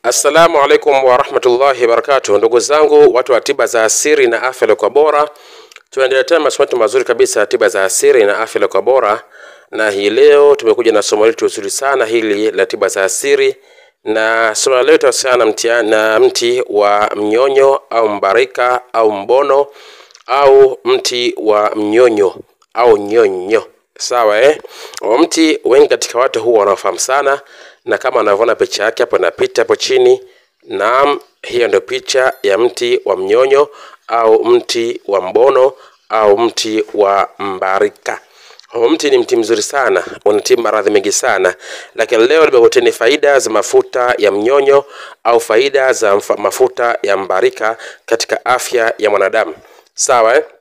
Assalamu alaikum warahmatullahi wabarakatuh, ndugu zangu watu wa tiba za asili na afya iliyokuwa bora, tunaendelea tena masomo yetu mazuri kabisa ya tiba za asili na afya iliyokuwa bora, na hii leo tumekuja na somo letu zuri sana hili la tiba za asili, na somo la leo tutahusiana na mtia- na mti wa mnyonyo au mbarika au mbono au mti wa mnyonyo au nyonyo sawa eh? Huo mti wengi katika watu huwa wanaofahamu sana, na kama unavyoona picha yake hapo inapita hapo chini, naam, hiyo ndio picha ya mti wa mnyonyo au mti wa mbono au mti wa mbarika. Huo mti ni mti mzuri sana, unatibu maradhi mengi sana, lakini leo nimekuleteni faida za mafuta ya mnyonyo au faida za mfa- mafuta ya mbarika katika afya ya mwanadamu. Sawa eh?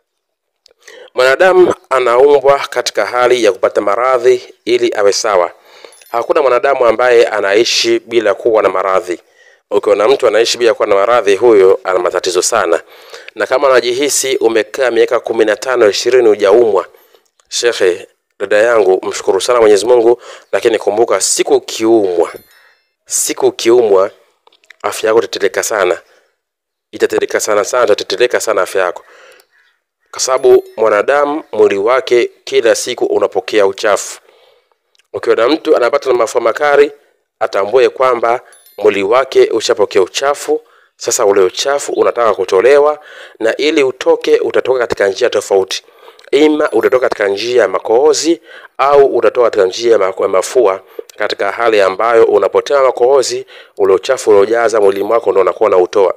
Mwanadamu anaumbwa katika hali ya kupata maradhi ili awe sawa. Hakuna mwanadamu ambaye anaishi bila kuwa na maradhi. Ukiona mtu anaishi bila kuwa na maradhi, huyo ana matatizo sana. Na kama unajihisi umekaa miaka kumi na tano ishirini hujaumwa, shekhe, dada yangu, mshukuru sana Mwenyezi Mungu, lakini kumbuka, siku ukiumwa, siku ukiumwa, afya yako itatetereka sana, itatetereka sana sana, itatetereka sana afya yako kwa sababu mwanadamu mwili wake kila siku unapokea uchafu. Ukiona mtu anapata na mafua makali, atambue kwamba mwili wake ushapokea uchafu. Sasa ule uchafu unataka kutolewa, na ili utoke, utatoka katika njia tofauti. Ima utatoka katika njia ya makohozi au utatoka katika njia ya ma- ya mafua, katika hali ambayo unapotea makohozi, ule uchafu uliojaza mwili wako ndo unakuwa unautoa.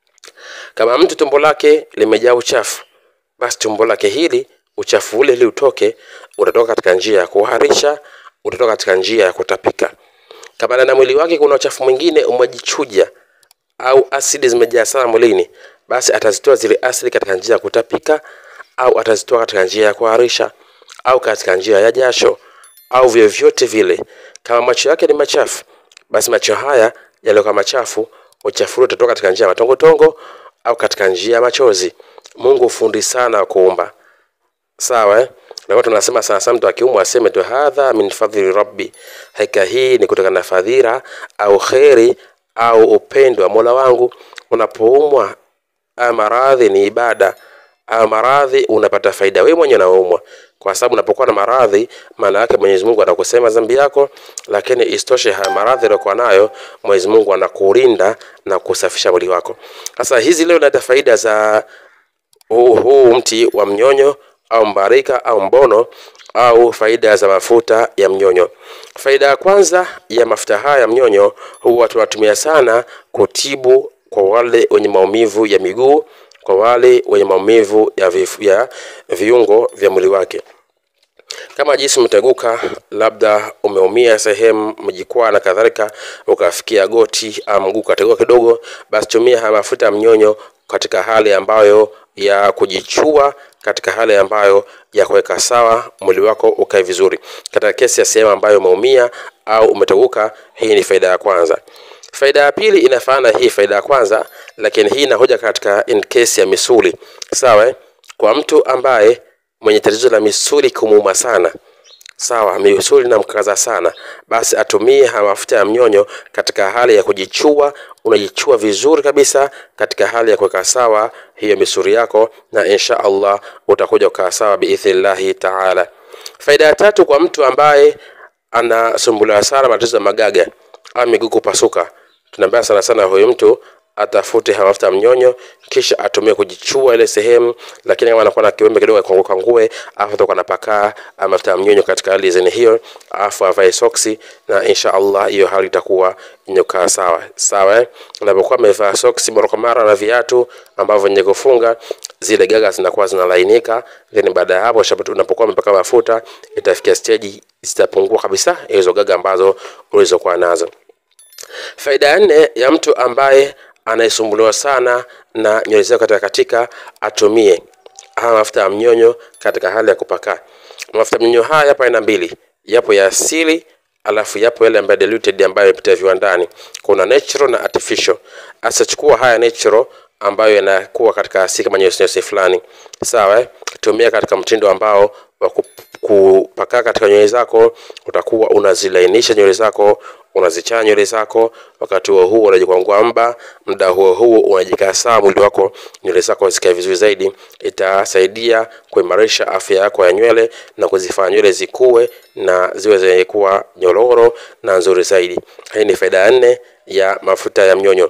Kama mtu tumbo lake limejaa uchafu, basi tumbo lake hili uchafu ule ili utoke, utatoka katika njia ya kuharisha, utatoka katika njia ya kutapika. Kama ndani ya mwili wake kuna uchafu mwingine umejichuja au asidi zimejaa sana mwilini, basi atazitoa zile asidi katika njia ya kutapika, au atazitoa katika njia ya kuharisha, au katika njia ya jasho, au vyovyote vile. Kama macho yake ni machafu, basi macho haya yaliyokuwa machafu, uchafu ule utatoka katika njia ya matongotongo au katika njia ya machozi. Mungu fundi sana wa kuumba sawa eh? na watu wanasema sana sana mtu akiumwa aseme tu hadha min fadhili rabbi, hakika hii ni kutokana na fadhila au kheri au upendo wa mola wangu. Unapoumwa haya maradhi ni ibada, haya maradhi unapata faida wewe mwenyewe unaumwa, kwa sababu unapokuwa na maradhi, maana yake Mwenyezi Mungu anakusema dhambi yako, lakini isitoshe haya maradhi aliyokuwa nayo Mwenyezi Mungu anakulinda na kusafisha mwili wako. Sasa hizi leo naleta faida za huu, huu mti wa mnyonyo au mbarika au mbono au faida za mafuta ya mnyonyo. Faida ya kwanza ya mafuta haya ya mnyonyo huwa tunatumia sana kutibu kwa wale wenye maumivu ya miguu, kwa wale wenye maumivu ya, vifu, ya viungo vya mwili wake kama jinsi umeteguka, labda umeumia sehemu mjikwaa na kadhalika, ukafikia goti au mguu ukateguka kidogo, basi tumia haya mafuta ya mnyonyo katika hali ambayo ya kujichua, katika hali ambayo ya kuweka sawa mwili wako ukae vizuri. Katika kesi ya sehemu ambayo umeumia au umeteguka, hii ni faida ya kwanza. Faida ya pili inafanana hii faida ya kwanza, lakini hii inahoja katika in case ya misuli, sawa eh? Kwa mtu ambaye mwenye tatizo la misuli kumuuma sana sawa, misuli inamkaza sana, basi atumie haya mafuta ya mnyonyo katika hali ya kujichua. Unajichua vizuri kabisa katika hali ya kuweka sawa hiyo misuli yako, na insha Allah utakuja ukaa sawa biidhnillahi taala. Faida ya tatu kwa mtu ambaye anasumbuliwa sana matatizo ya magaga au miguu kupasuka, tunaambia sana sana huyu mtu atafute haya mafuta ya mnyonyo kisha atumie kujichua ile sehemu, lakini kama anakuwa na kiwembe kidogo kangue kangue, afu atakuwa anapakaa haya mafuta ya mnyonyo katika hali zeni hiyo, afu avae soksi, na insha Allah hiyo hali itakuwa inyokaa sawa sawa. Eh, unapokuwa amevaa soksi mara kwa mara na viatu ambavyo venye kufunga, zile gaga zinakuwa zinalainika, then baada ya hapo shapo- unapokuwa umepaka mafuta, itafikia stage zitapungua kabisa hizo gaga ambazo ulizokuwa nazo. Faida ya nne ya mtu ambaye anayesumbuliwa sana na nywele zake katika katika, atumie haya mafuta ya mnyonyo katika hali ya kupaka. Mafuta ya mnyonyo haya yapo aina mbili, yapo ya asili alafu yapo yale ambayo diluted ambayo yapitia viwandani. Kuna natural na artificial. Asachukua haya natural ambayo yanakuwa katika asili kama nyeusi nyeusi fulani, sawa eh? Tumia katika mtindo ambao wa kup- kupaka katika nywele zako, utakuwa unazilainisha nywele zako, unazichana nywele zako. Wakati huo huo unajikwangua mba, muda huo huo unajikaa sawa mwili wako, nywele zako zikae vizuri zaidi. Itasaidia kuimarisha afya yako ya nywele na kuzifanya nywele zikue na ziwe zenye kuwa nyororo na nzuri zaidi. Hii ni faida ya nne ya mafuta ya mnyonyo.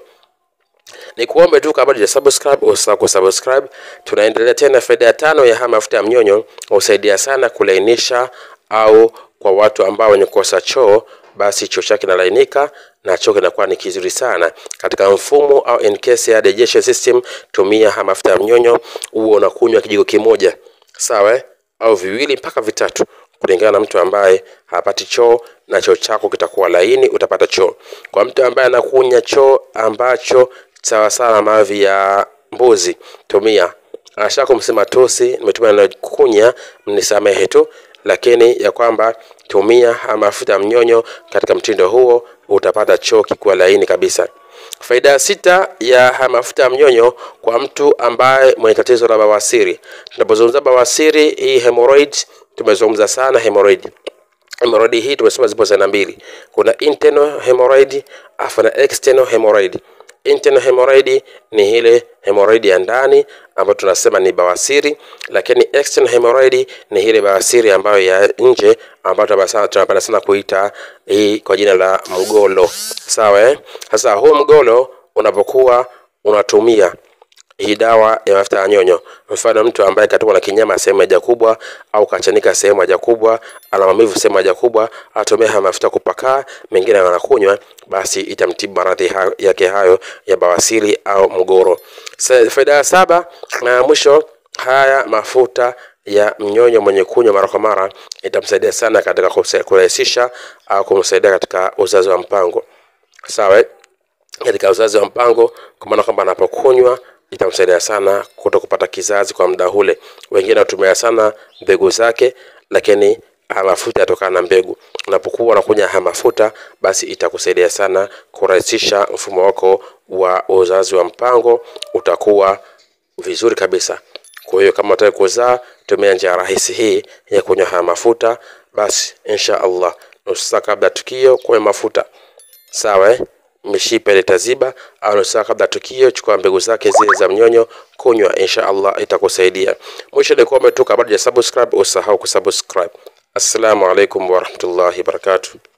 Ni kuombe tu kabla ya subscribe usisahau kusubscribe. Tunaendelea tena, faida ya tano ya haya mafuta ya mnyonyo husaidia sana kulainisha, au kwa watu ambao wenye kukosa choo, basi choo chake kinalainika na choo kinakuwa ni kizuri sana katika mfumo au in case ya digestion system. Tumia haya mafuta ya mnyonyo, huo unakunywa kijiko kimoja, sawa, au viwili mpaka vitatu kulingana na mtu ambaye hapati choo na choo chako kitakuwa laini, utapata choo. Kwa mtu ambaye anakunya choo ambacho sawa sawa mavi ya mbuzi, tumia ashako msema tosi, nimetumia na kunya, mnisamehe tu, lakini ya kwamba tumia mafuta ya mnyonyo katika mtindo huo, utapata choo kikuwa laini kabisa. Faida ya sita ya haya mafuta ya mnyonyo kwa mtu ambaye mwenye tatizo la bawasiri. Tunapozungumza bawasiri, hii hemorrhoids, tumezungumza sana hemorrhoid. Hemorrhoid hii tumesema zipo za aina mbili, kuna internal hemorrhoid afu na external hemorrhoid. Internal hemorrhoid ni ile hemorrhoid ya ndani ambayo tunasema ni bawasiri, lakini external hemorrhoid ni ile bawasiri ambayo ya nje ambayo tunapenda sana kuita hii kwa jina la mgolo. Sawa eh? Sasa huu mgolo unapokuwa unatumia hii dawa ya mafuta ya nyonyo, mfano mtu ambaye katokwa na kinyama sehemu haja kubwa au kachanika sehemu haja kubwa, ana maumivu sehemu haja kubwa, atumia haya mafuta kupakaa, mengine anakunywa, basi itamtibu maradhi hayo, yake hayo ya bawasiri au mgoro. Faida ya saba na mwisho, haya mafuta ya mnyonyo mwenye kunywa mara kwa mara itamsaidia sana katika kurahisisha au kumsaidia katika uzazi wa mpango. Sawa, katika uzazi wa mpango, kwa maana kwamba anapokunywa itamsaidia sana kuto kupata kizazi kwa muda ule. Wengine watumia sana mbegu zake, lakini haya mafuta yatokana na mbegu. Unapokuwa unakunywa haya mafuta, basi itakusaidia sana kurahisisha mfumo wako wa uzazi wa mpango, utakuwa vizuri kabisa. Kwa hiyo kama unataka kuzaa, tumia njia rahisi hii ya kunywa haya mafuta, basi insha Allah nusu saa kabla tukio kunywa mafuta sawa, eh? mishipa ile taziba au nusu saa kabla tukio, chukua mbegu zake zile za mnyonyo, kunywa, insha Allah itakusaidia. Mwisho ni kuombe tu, kabla ya subscribe, usahau kusubscribe. Assalamu alaikum warahmatullahi wabarakatuh.